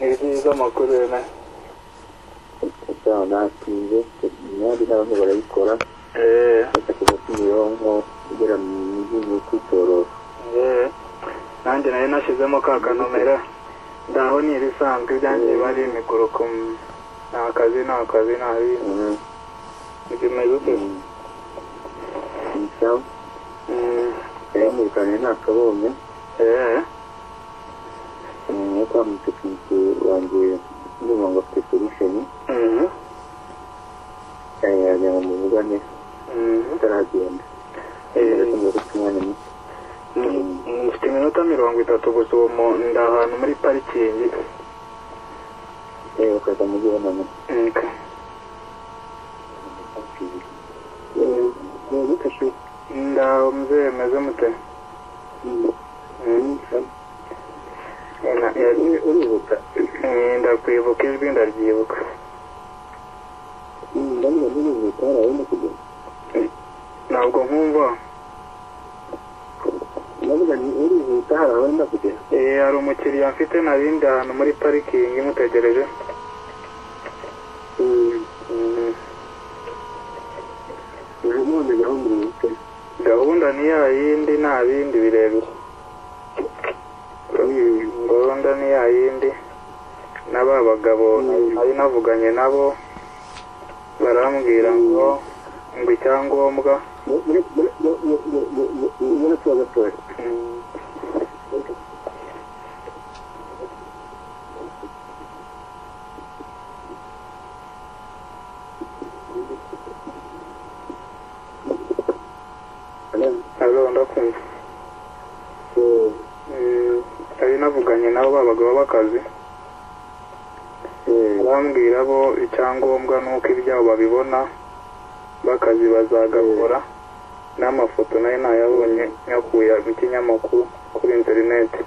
ibyiza amakuru na ntawe natinze imyari n'abantu barayikora eee bafata umutima imirongo ugera mu gihugu kwitorosa eee nanjye nari nashyizemo ka kanomero ndaho ni ibisanzwe ibyanjye biba ari imiguruko mm, nta kazi nta kazi nta bindi ibyo mwibuke isaha Mm, yarayimurikanye nta kabonye eee yo kwa mutekinike wanjye ndumva ngo afite solushoni mhm, yagira ngo muvugane mhm. ataragenda biratumye gufite umwanya muto Mm, mfite iminota mirongo itatu gusa uwo mu- ndi ahantu muri parikingi yewe ukaza mu gihe none Mm, gute se ndaho mzee meze mute Mm, na- ya- uribuka Mm, ndakwibuka ijwi ndaryibuka ndabona uribuka harawe no kugenda ntabwo nkumva ndavuga ni urihuta harawe no kugenda Eh, hari umukiriya mfite narindi ahantu muri parikingi mutegereje Mm, nanone gahunda uribuka gahunda ni ya yindi nta bindi birebire gahunda ni ya yindi na ba bagabo nari navuganye nabo barambwira ngo ngo icyangombwa ubona tuba gatoya Mm, alo ndakumva Mm, nari navuganye nabo ba bagabo b'akazi bambwira bo icyangombwa ni uko ibyabo babibona bakazi bazagakora n'amafoto nayo ntayabonye nyakuye mu kinyamakuru kuri interineti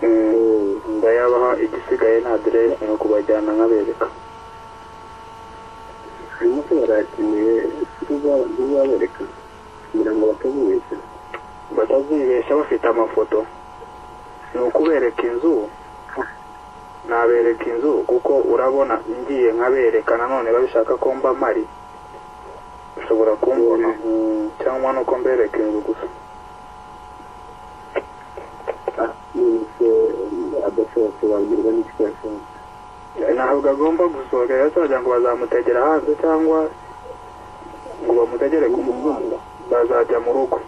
Mm, ndayabaha igisigaye ni aderesi ni ukubajyana nkabereka harimo ko barakeneye kuzabereka kugira ngo batazibeshya batazibeshya bafite amafoto ni ukubereka inzu nabereka inzu kuko urabona ngiye nkabereka nanone babishaka ko mba mari ushobora kumbona mm, cyangwa nuko mbereka inzu gusa yose adashobotse babwirwa n'icyo yashobotse ntabwo agomba gusohoka rero turagira ngo bazamutegera hanze cyangwa ngo bamutegere ku muhanda bazajya mu rugo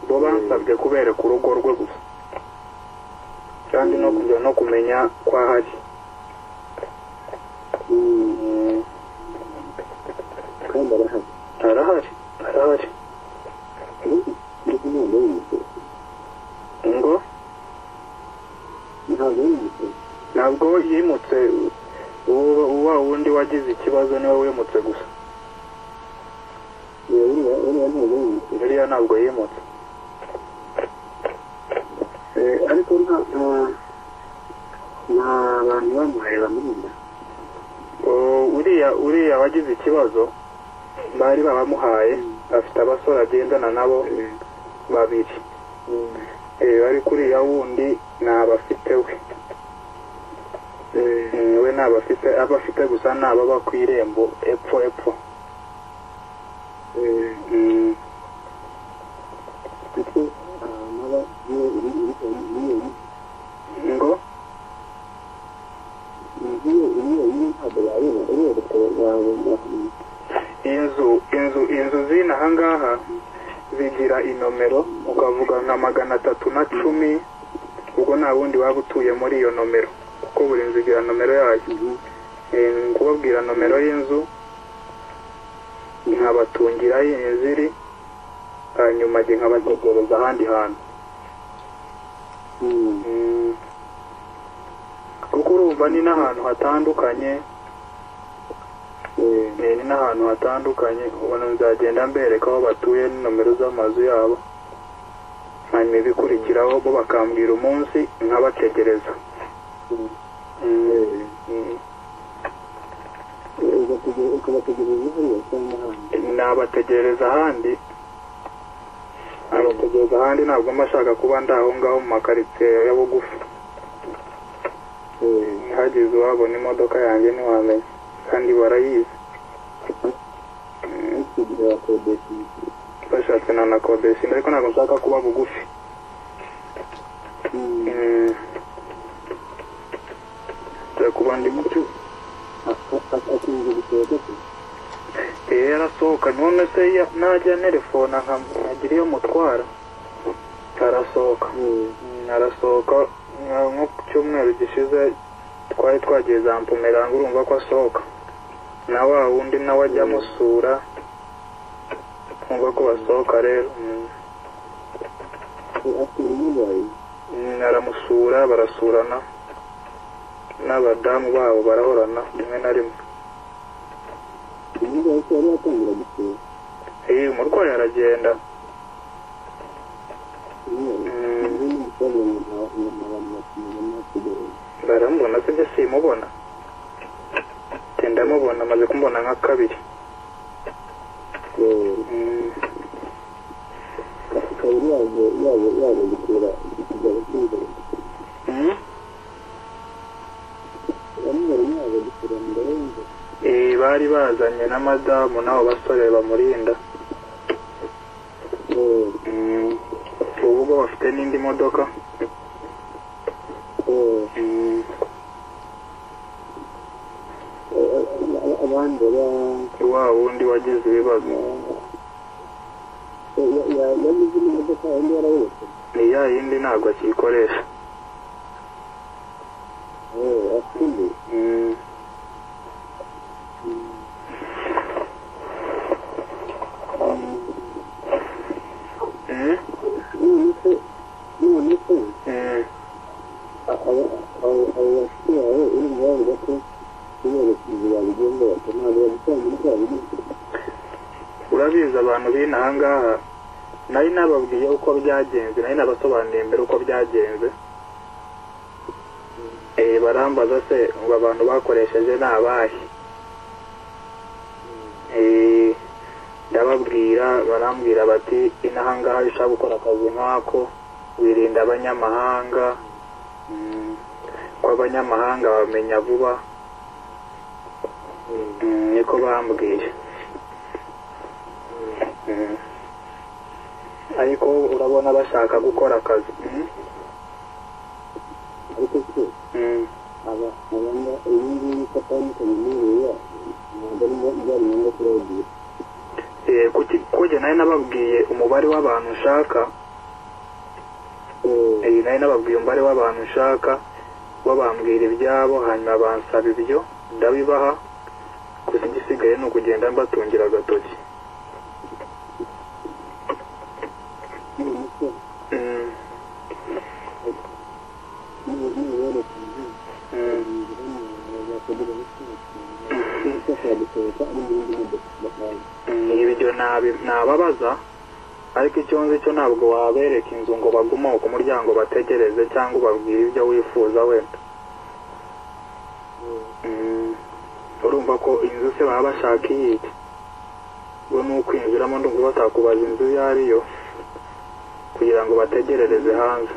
bo bansabye kubereka urugo rwe gusa kandi no kujya no kumenya ko ahari Mm, kandi arahari arahari arahari ariko ntabwo ari umukuru ngo ntabwo ari umukuru ntabwo yimutse uwo wa wundi wagize ikibazo niwe wimutse gusa uriya uriya ntabwo ari umukuru biriya ntabwo yimutse ariko nta nta- nta bantu bamuhaye bamurinda O- uriya uriya wagize ikibazo bari babamuhaye afite abasore agendana nabo babiri Eh, ariko uriya wundi ntabafite we Mm, we ntabafite aba afite gusa ni ababa ku irembo epfo epfo Mm, kuko ahantu haba iyo uri uri ngo iyo uriya uri ntabwo yabona urereka wabona inzu inzu inzu zino ahangaha zigira inomero ukavuga nka magana atatu na cumi ubwo nta wundi waba utuye muri iyo nomero kuko buri nzu igira nomero yayo Eh, kubabwira nomero y'inzu nkabatungira aho iyi nzu iri hanyuma njye nkabategereza ahandi hantu Mm. kuko urumva ni n'ahantu hatandukanye Eh, ni n'ahantu hatandukanye ubona nzagenda mbereka aho batuye nomero z'amazu yabo hanyuma ibikurikiraho bo bakambwira umunsi nkabategereza Mm, mm. ukabategereza hariya cyangwa ahandi nabategereza ahandi nabategereza ahandi ntabwo mba nshaka kuba ndi aho ngaho mu makaritsiye ya bugufi kugeza uhabona imodoka yanjye ntiwamenya kandi barayizi kugira bakodesha inzu bashatse nanakodesha inzu ariko ntabwo nshaka kuba bugufi Mm. Nshaka kuba ndi muto akunze gusohoka se iyo yarasohoka none se ya- najya nerefona nkagira iyo mutwara arasohoka Mm, arasohoka nka- nko ku cyumweru gishize twari twagiye za mpumeranga urumva ko asohoka na wa wundi nawe ajya amusura nkumva ko basohoka rero Mm. afite umurwayi Mm, aramusura barasurana n'abadamu babo barahorana rimwe na rimwe umurwayi se yari yatangira gusura iyi umurwayi aragenda Mm. baramubona se byo simubona Njye ndamubona amaze kumubona nka kabiri Mm, mm. Eh, bari bazanye na madamu n'abo basore bamurinda Mm, ubu ubwo bafite n'indi modoka Mm, abandi wa wundi wagize ibibazo yagize imodoka undi yarabonetse ni ya yindi ntabwo akiyikoresha afite Mm, mm, none se none se mm. abo bashyitsi bawe urumva bavuga ko kubyerekezo babigenda bakanabura gutanga indwara urabizi abantu b'inaha ngaha nari nababwiye uko byagenze nari nabasobanuriye mbere uko byagenze eh barambaza se ngo abantu bakoresheje ni abahe Eh, ndababwira barambwira bati inaha ngaha iyo ushaka gukora akazi nk'ako wirinda abanyamahanga Mm, ko abanyamahanga bamenya vuba Mm, niko bambwiye Mm. ariko urabona bashaka gukora akazi Mm. ariko se Mm. aba abanga uyu nguyu ko atandukanye n'uyu yacu ntabwo ari byari ngombwa kubagira Eh, kuki kujya nayo nababwiye umubare w'abantu nshaka eh, nayo nababwiye umubare w'abantu nshaka babambwira ibyabo hanyuma bansaba ibyo ndabibaha gusa igisigaye ni ukugenda mbatungira agatoki none se Mm. niba yerekeje Mm. inzira ntabwo bakagira n'icyerekezo bashaka gusohoka ari mu yindi modoka bakaza ibyo nabi- nababaza ariko icyo nzi cyo ntabwo wabereka inzu ngo bagumoke ku muryango bategereze cyangwa ubabwire ibyo wifuza wenda Mm. urumva ko inzu se baba bashaka iyiki ngo ni ukwinjiramo ndumva batakubaza inzu iyo ari yo kugira ngo bategerereze hanze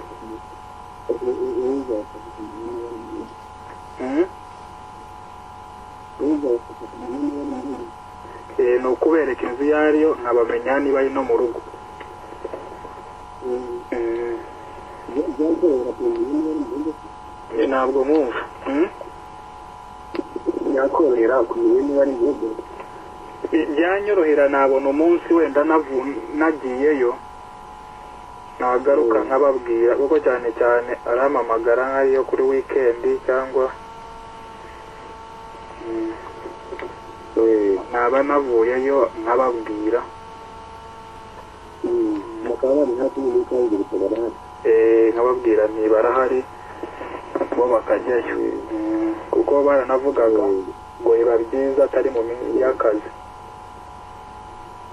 uza bakafata umuntu bari mu nzu Mm. uza bakafata umuntu bari mu nzu Eh, ni ukubereka inzu iyo ari yo nkabamenya niba ari no mu rugo Mm. byakorera ku muntu bari mu nzu ntabwo mwumva Mm. yakorohera kumenya niba ari ibihugu byanyorohera nabona umunsi wenda navu- nagiyeyo nagaruka nkababwira kuko cyane cyane arampamagara nk'ariyo kuri wikendi cyangwa Mm, naba navuyeyo nkababwira bakaba bari hafi n'ibikangirika bari hafi Eh, nkababwira nti barahari bo bakajyayo Mm, kuko baranavugaga ngo biba byiza atari mu minsi y'akazi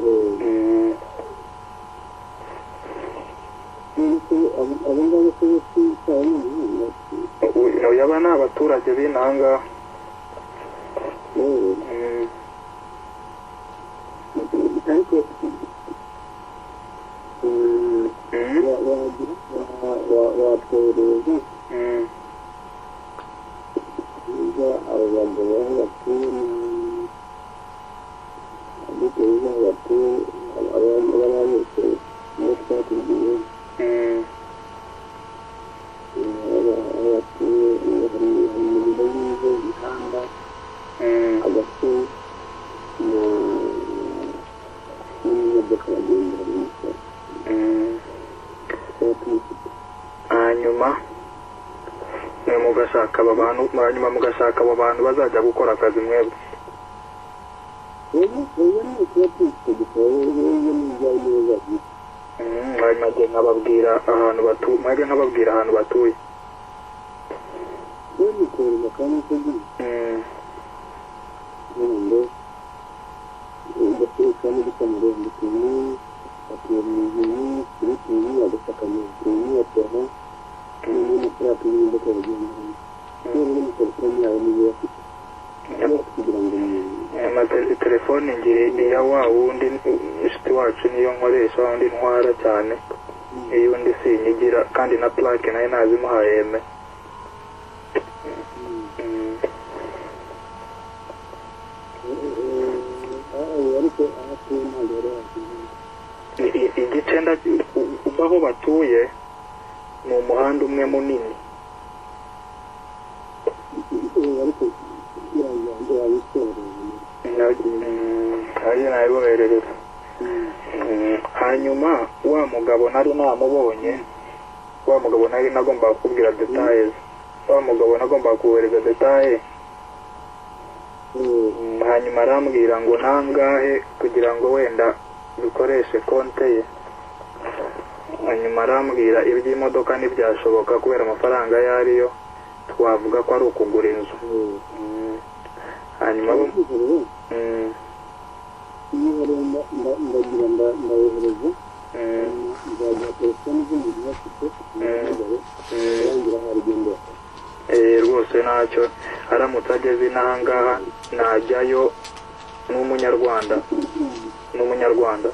Mm, ndetse abo ngabo se bose cyaba ni umuhanga uyu- uyu aba ni abaturage b'inaha ngaha Mm. ariko Mm. wagira watwereza Mm. iyo mugashaka aba bantu hanyuma mugashaka abo bantu bazajya gukora akazi mwebwe rero rero ni ikiba cyitwa gitabo rero ni ibyawe neza Mm, hanyuma njye nkababwira ahantu batuye mwebwe nkababwira ahantu batuye rero ni korona kandi ko ndi Mm, kurundo ugatereka n'udukamero ndutunu atera mu ijuru turutunu agasakamyo turutunu atera n'undi mutera tuyirinda ko bagendana rero ni telefone yawe niyo yafite rero kugira ngo umuntu ama te- telefone ngira iya wa wundi inshuti wacu niyo nkoresha wa wundi ntwara cyane iyo undi sinyigira kandi na plaque nayo nazimuhaye eme Mm, ariko ahatuye ntabwo yari yakigenda i- i- igice nda- u- uva aho batuye ni umuhanda umwe munini ariko yabanza yabitoreye ari nabiboherereza hanyuma wa mugabo nari namubonye wa mugabo nari nagombaga kukubwira detaye wa mugabo nagombaga kohereza detaye Mm, hanyuma arambwira ngo nangahe kugira ngo wenda bikoreshe konte ye hanyuma arambwira iby'imodoka ntibyashoboka kubera amafaranga ayo ariyo twavuga ko ari ukugura inzu Mm, hanyuma rero mm, iyo hari nda- nda- ndagira nda- ndayohereza mm, nzagira telefone z'umuntu bafite ntibahamagare mm. arangira harigendera Eh, rwose ntacyo aramutse ageze inahangaha najyayo n'umunyarwanda n'umunyarwanda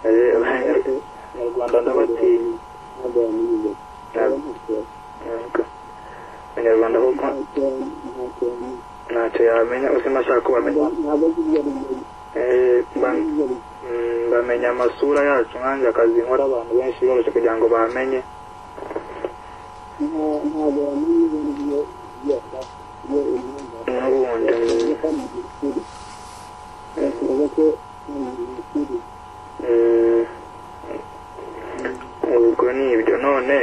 Eh, abanyarwanda ndabatinya abanyarwanda kuko ntacyo yamenya uzima ashaka ko bamenya Eh, ba- mm, bamenya amasura yacu nkanjye akazi nkora abantu benshi boroshye kugira ngo bamenye ntabwo bamenye ibintu by'iyo- by'iyo class, iyo imyenda. n'ubundi mm, mm, ubwo ni ibyo none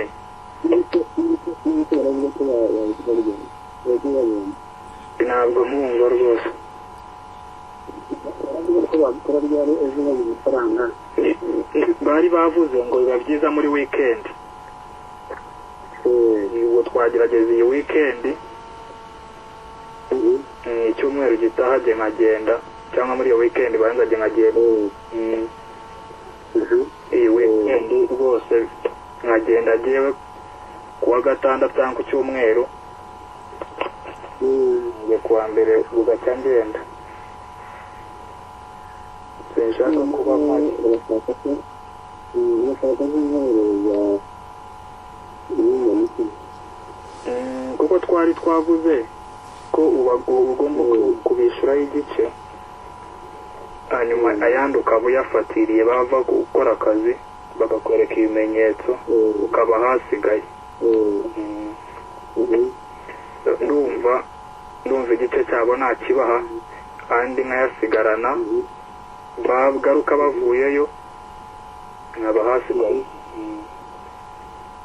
ntabwo nkumva rwose bari bavuze ngo biba byiza muri weekend ubu twagerageza iyi weekend mm, icyumweru gitaha jye nkagenda cyangwa muri iyo weekend banza jye nkagenda Mm, iyi weekend rwose nkagenda agewe kuwa gatandatu cyangwa ku cyumweru njye kuwa mbere bugacya ngenda sinshaka kuba mpari Mm, kuko twari twavuze ko uba ugomba ku- kubishyuraho igice hanyuma ayandi ukaba uyafatiriye bava gukora akazi bakakwereka ibimenyetso ukaba hasigaye Mm, ndumva ndumva igice cyabo ntakibaha kandi nkayasigarana bagaruka bavuyeyo nkaba hasigaye Mm.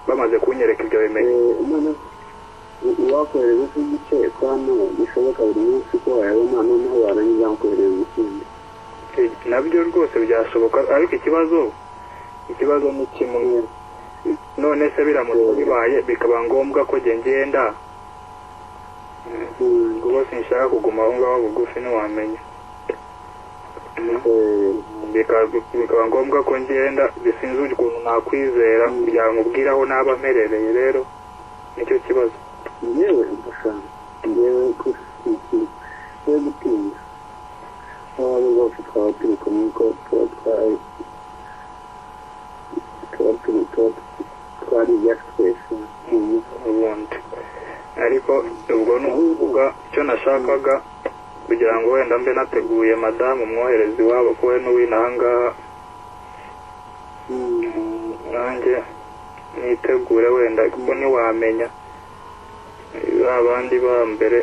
bamaze kunyereka ibyo bimenyetso wakohereza se igice kwa none bishoboka buri munsi ko wayabona noneho warangiza wakohereza ikindi nabyo rwose byashoboka ariko ikibazo ikibazo ni kimwe none se biramutse bibaye bikaba ngombwa ko njye ngenda ubwo sinshaka kuguma aho ngaho bugufi ntiwamenya Bika- bikaba ngombwa ko ngenda bisinze ukuntu nakwizera kugira ngo ubwire aho naba mperereye rero nicyo kibazo yewe ndashaka yewe ko ikintu cyo gutinya abantu bose twaba turi kumwe ko tuba twari tuba turi tuba twari ibyacu twese ubundi ariko ubwo ni ukuvuga icyo nashakaga kugira ngo wenda mbe nateguye madamu umwoherezi wabo ko we n'uwino aha ngaha nanjye nitegure wenda kuko ntiwamenya ba bandi ba mbere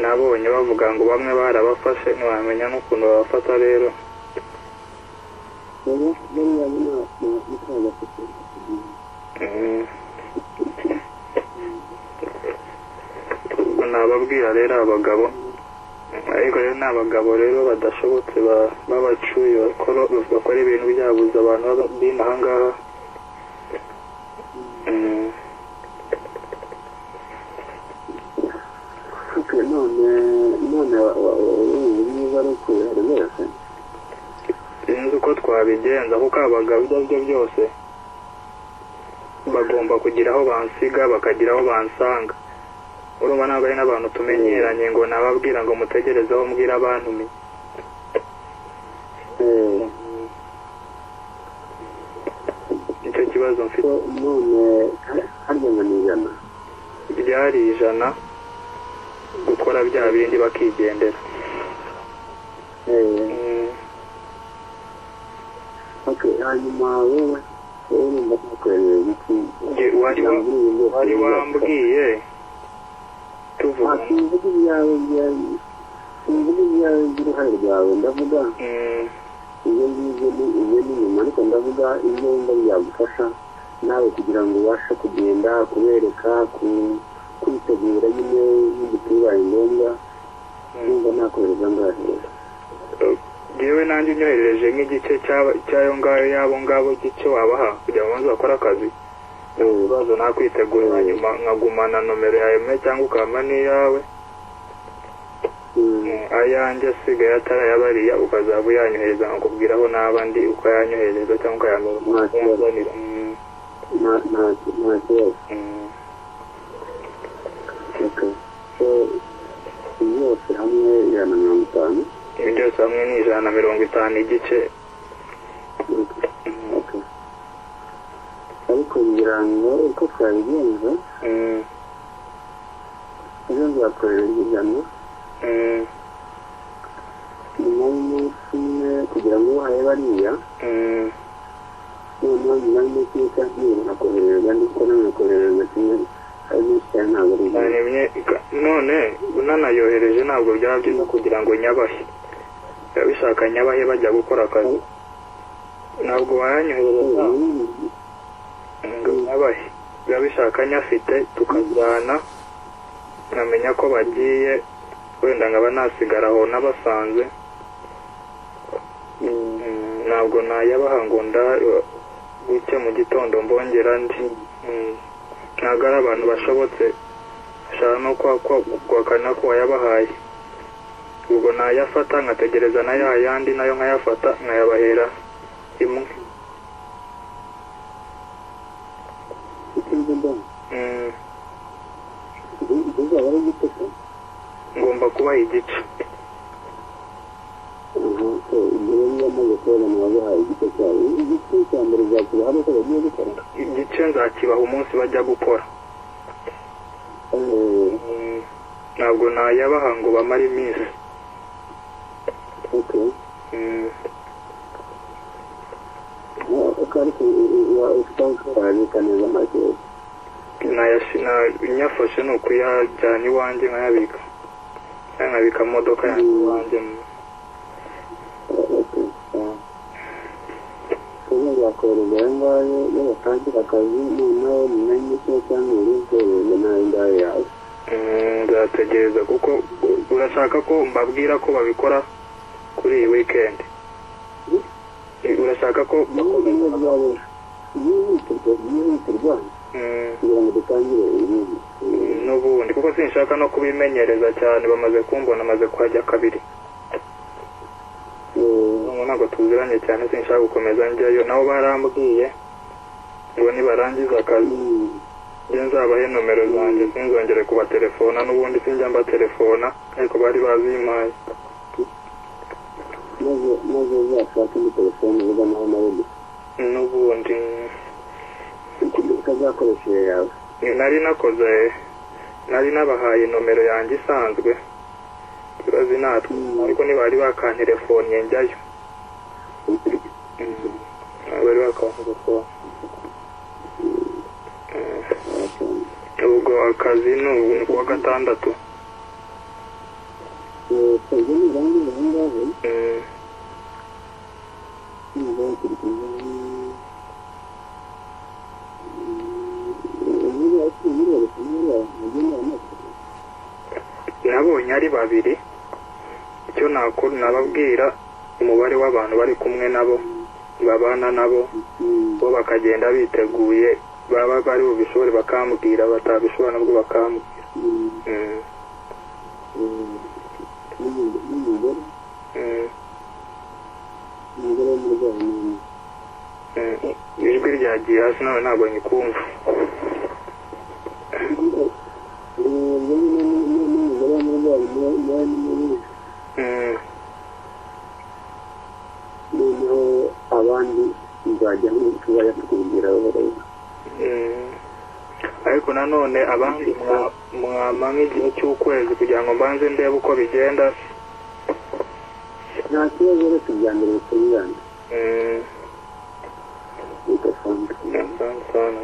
nabonye bavuga ngo bamwe barabafashe ntiwamenya n'ukuntu babafata rero rero rero yabona nta nta nta gafite Mm. nababwira rero abagabo ariko rero ni abagabo rero badashobotse ba- b'abacuyi bakora bakora ibintu byabuza abantu b'aba- b'ino aha ngaha Mm. ufite none none wa- wa- wa- wa- niba ari ukurera rwose sinzi uko twabigenza kuko abagabo ibyo ari byo byose bagomba kugira aho bansiga bakagira aho bansanga urumva ntabwo ari n'abantu tumenyeranye ngo nababwira ngo mutegerezeho mbwira abantumiye eh, icyo kibazo mfite ko none harya ngo ni ijana byari ijana gukora bya bindi bakigendera Eh, Mm, okay, hanyuma wowe wowe numva tukoreye iki njye wari wa- wari wambwiye nta tuvuga simvuga ibyawe bya- simvuga ibyawe by'uruhare rwawe ndavuga Mm, ibyo ngibyo ni ibyo ni nyuma ariko ndavuga ibyo wumva byagufasha nawe kugira ngo ubashe kugenda kubereka ku- kwitegura nyine n'igitibaye ngombwa nimba nakohereza ngaho yewe nanjye unyoherereje nk'igice cy'aba- cy'ayo ngayo y'abo ngabo igice wabaha kugira ngo banze bakore akazi ibibazo nakwitegura nyuma nkagumana nomero ya eme cyangwa ukama n'iyawe Mm, ayanjye asigaye atarayabariya ukazaba uyanyohereza nkakubwira aho n'aba ndi ukayanyohereza cyangwa ukayamera Nta kibazo. umuzanira Mm, nta nta- nta kibazo mm. reka so byose hamwe ijana na mirongo itanu ibi byose hamwe ni ijana na mirongo itanu igice Okay. Okay. ariko ngira ngo uko twabigenza Mm, ejo nzakorera ijana mm, nyuma y'umunsi umwe kugira ngo uhaye bariya mm. noneho nyuma y'umunsi umwe cyangwa ibiri nakoherereza ndiko nanakoherereza kimwe hari n'isi cyane ntabwo ari byiza naremye ka- none unanayohereje ntabwo byaba byiza kugira ngo nyabahe biba bishaka nyabahe bajya gukora akazi ntabwo wayanyohereza ngo nyabahe biba bishaka nyafite tukajyana nkamenya ko bagiye wenda nkaba nasigara aho nabasanze Mm, ntabwo nayabaha ngo nda buke mu gitondo mbongera ndi Mm, ntabwo ari abantu bashobotse ashaka no kwa- kwa- guhakana ko wayabahaye ubwo nayafata nkategereza na ya yandi nayo nkayafata nkayabahera imwe icyo nzi ndumva Mm, bizaba ari gute se ngomba kubaha igice so ibyo rero iyo amaze kubona mwabahaye igice cyabo igice cya mbere uzakira hano ko bagiye gukora igice nzakibaha umunsi bajya gukora Eh, Mm, ntabwo nayabaha ngo bamare iminsi okay Mm, uko ariko ufite neza make nayashi- na- nyafashe ni ukuyajyana iwanjye nkayabika cyangwa nkabika mu modoka yanjye iwanjye mm. uzakohereza ayo ngayo iyo batangira akazi noneho nyuma y'imikino cyangwa ibiri kohereza n'ayo ngayo yawe Mm, nzategereza kuko urashaka ko mbabwira ko babikora kuri iyi weekend urashaka ko niba byaba byihutirwa byihutirwa Mm, kugira ngo dutangire ibindi n'ubundi kuko sinshaka no kubimenyereza cyane bamaze kumbona amaze kuhajya kabiri Ubu ntabwo tuziranye cyane sinshaka gukomeza njyayo nabo barambwiye ngo nibarangiza akazi njye nzabahe nomero zanjye sinzongere kubatelefona n'ubundi sinjya mbatelefona ariko bari bazi impaye maze maze uzashake indi telefone uvuga nawe nawe n'ubundi ukazakoresha iyo yawe nari nakoze nari nabahaye nomero yanjye isanzwe ibaze natwe ariko ntibari bakantelefoniye njyayo bari bakantelefona ubwo akazi ni ubu ni kuwa gatandatu twebwe n'irangi aho ngaho Mm. babonye ari babiri icyo nakora nababwira umubare w'abantu bari kumwe nabo babana nabo bo bakagenda biteguye baba bari bubishobore bakambwira batabishobora nabwo bakambwira Mm, mm, mm. ijwi ryagiye hasi nawe ntabwo nyikumva Mm, noneho abandi nzajyaho nshobora kubigeraho bareba mm. ariko nanone abandi mwa- mwama nk'igihe cy'ukwezi kugira ngo mbanze ndebe uko bigenda nta kibazo rero tujyambere bitungane Mm, bidasanzwe asante sana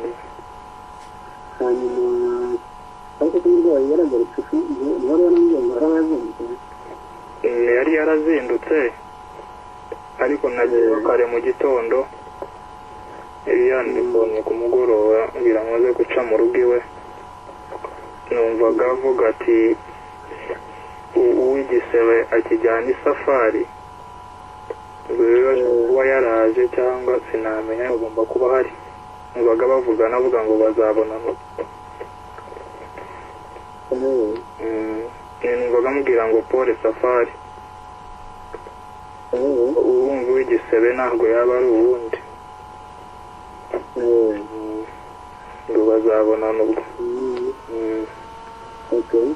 hanyuma ariko ko umurwayi yaragarutse ifu umubare waramubwiye ngo haraba yazunguze Mm, yari yarazindutse ariko nagiye kare mu gitondo yandikonnye ku mugoroba ngira ngo aze guca mu rugo iwe numvaga avuga ati "U- uw'igisebe akijyana isafari ubwo rero ashobora kuba yaraje cyangwa sinamenya agomba kuba ahari numvaga bavugana avuga ngo bazabonana eee Mm, numvaga amubwira ngo pole safari eee uwumva w'igisebe ntabwo yaba ari uwundi eee ngo bazabonana ubwo eee Mm. okay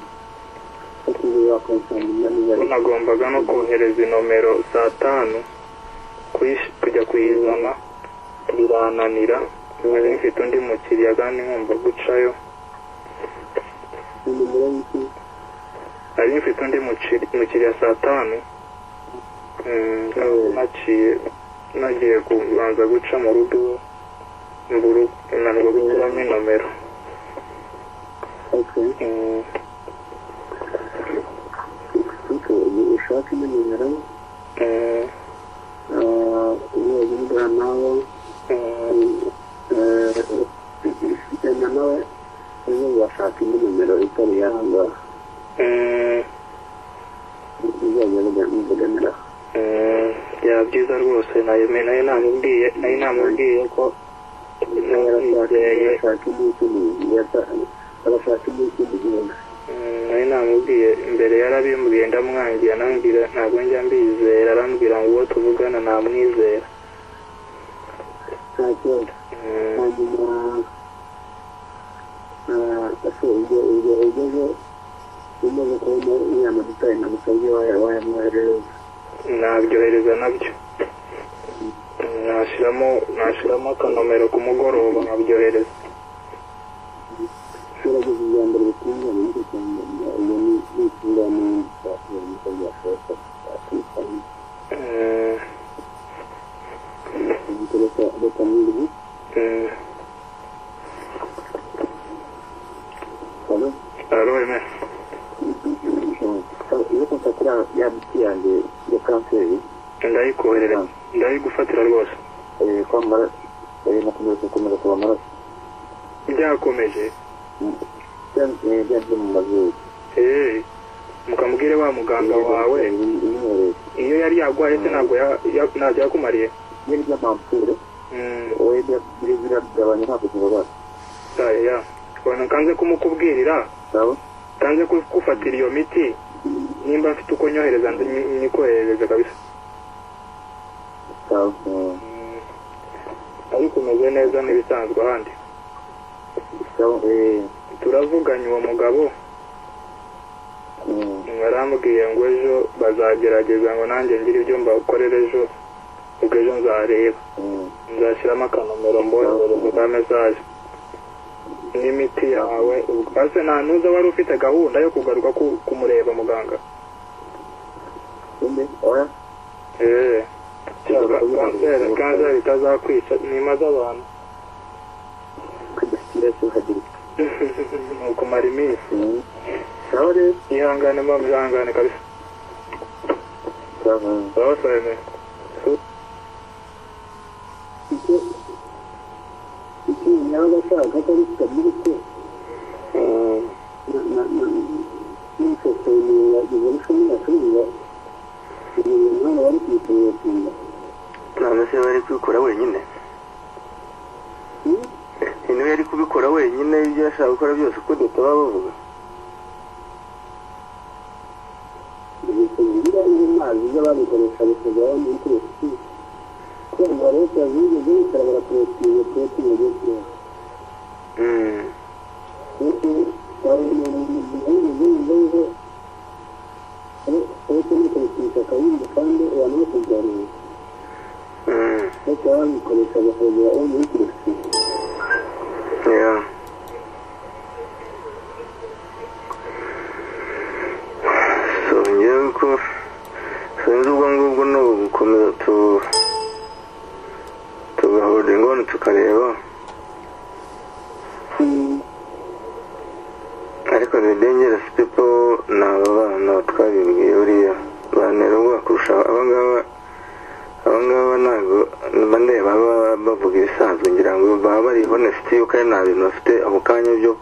bakiri bakonsangirira niba ko ari nagombaga no kohereza inomero saa tanu kuyish- kujya kuyizana birananira nari mfite undi mukiriya kandi nkumva gucayo nimero y'iki nari mfite undi muciri- mukiriya saa tanu Mm, kandi naciye nagiye kubanza guca mu rugo iwe, mbura nanirwa gushyiramo inomero okay Mm, okay ushaka ino nimero mm, eee uyoza nawe mm. eee na nawe ejo washaka indi nimero itari yanga Mm. uzajya muganiraho Mm, byaba byiza rwose nayo nayo namubwiye nayo namubwiye ko nayo barashaka iby'ikindi gihe barashaka iby'ikindi gihe namubwiye mbere yarabimbwiye ndamwangira nambwira ntabwo njya mbizera arambwira ngo uwo tuvugana namwizera nta kibazo Mm, hanyuma ese ibyo ibyo ugezeho umaze kubona uriya madutari nagusabye waya wayamwoherereza nabyohereza nabyo nashyiramo nashyiramo akanomero ku mugoroba nkabyohereza gerageza ubwa mbere bitunganye nicyo cyane ubu ni bitunganye n'ibyo niko byashoboka bakwisanga Mm, ibikoresho batamwiriye mm. hano Alo, Aime. iyo kontaki ya biti yanjye ya kanseri ndayikoherera ndayigufatira rwose eh, kwamara eh, nakomeza gukomeza kuba amaraso byakomeje byaje mu mazuru Eh, mukamubwire wa muganga wawe imyorero iyo yari yagwaye se ntabwo ya- ya- ntabyo yakumariye byari by'amampure Mm, wowe biragabanya ntabwo kibabara aye, ya ubona kanze kumukubwirira nabo kanze ku- kufatira iyo miti nimba mfite uko nyohereza ndi- nyi- nyikoherereza kabisa Mm, ariko umeze neza n'ibisanzwe ahandi turavuganye uwo mugabo mm, arambwiye ngo ejo bazagerageza ngo nanjye ngire ibyo mbakorera ejo ubwo ejo nzareba nzashyiramo akanomero mboherereza ka mesaje n'imiti yawe ubwo- ase nta ntuza wari ufite gahunda yo kugaruka ku- kumureba muganga oya Eh, cyangwa kanseri kanseri itazakwica ni imaze abantu kudashyira cyo hagiri ni ukumara iminsi naho rero ihangane mbamu ihangane kabisa urabasayemeye icyo icyo yaba ashaka ko ari kitabiri cye n'umusekeri sipudi tuba bavuga ibingira n'amazi y'ababikoresha bikageraho muri turusi kumva leta zigeze bicara barakorotiriye korotiriye byo kureba kuko bari mu bihugu by'ubudehe uretse no kubikisha akabindi kandi abantu bose byareba leta babikoresha bakagera aho muri turusi Yeah. So ngewe ko sinzi ubwo ngubwo ni ugukomeza tu tugaholdinga hano tukareba ariko the dangerous people ni aba bana twabibwiye buriya bantera ubwoba kurusha abangaba abangaba ntabwo bandeba baba bavuga ibisanzwe ngira ngo baba bari honest yuko ari nta bintu bafite ako kanya byo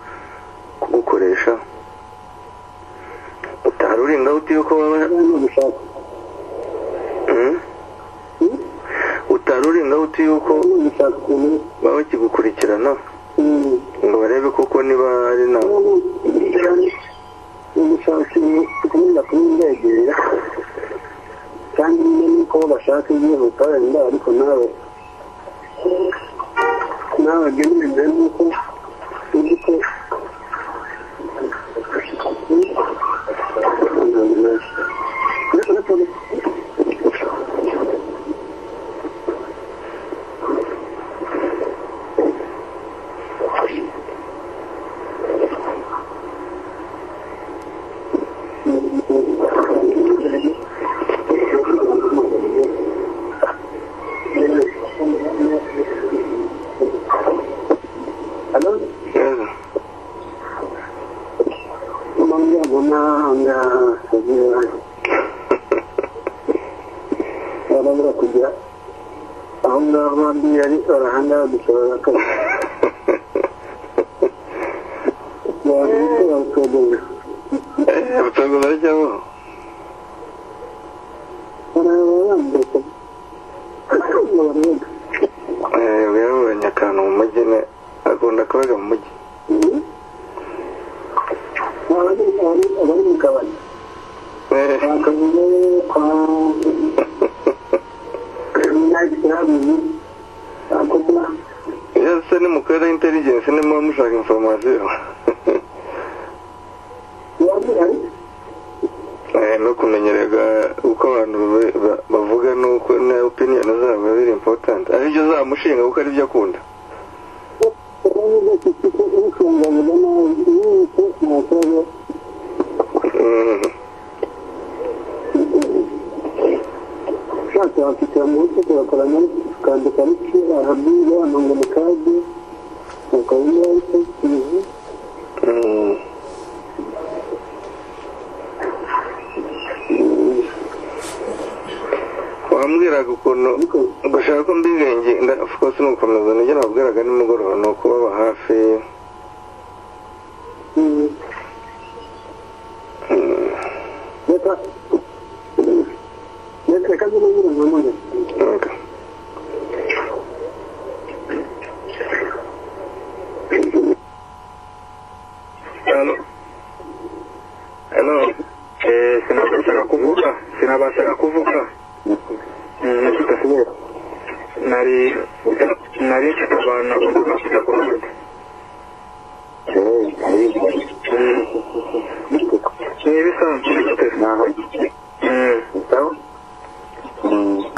kugukoresha utahari urinda uti yuko baba kandi no gushaka Mm? utahari urinda uti yuko kandi no gushaka ukuntu baba bakigukurikirana mm, ngo barebe koko niba ari nta ubushake bukomeza kuba indegera kandi nyine nuko bashaka ibyihuta wenda ariko nawe nawe byumvise nuko uzi ko Hello? Yes. Mangga guna anda sebulan. Orang berkuda. Anda mandi dari orang anda bicara kan. Yang itu yang kedua. Eh, betul aja bu Orang-orang betul. Orang-orang. eh byaburanye akantu mu mujyi ne akunda kubaga mu mujyi Orang-orang orang kawan. Eh, Bakavuga kwa nyakirabuzi. Ako iyo se ni mu karere intelligence ni muba mushaka information wabirari. Eh, no kumenyerega uko abantu be- ba- bavuga n'uko na opinion zabo biba very important ari byo zamushinga kuko ari byo akunda Mm. ushatse wakwicara mu rugo tugakora muri ukandika ariko ahabwira amanga mu kadi ukabona ariko tivi Mm. wambwiraga ukuntu ariko gushaka ko mbibenge nda- of course ni ugukomeza nibyo nabwiraga nimugoroba ni ukubaba hafi tivi reka reka reka zino nyirungu mpamvu Okay. Hello. Hello. Eh, sinabashaga kuvuga sinabashaga kuvuga Mm, mfite kubera nari nari mfite abantu bagomba kujya ku rubuga ni ibisanzwe mfite Mm.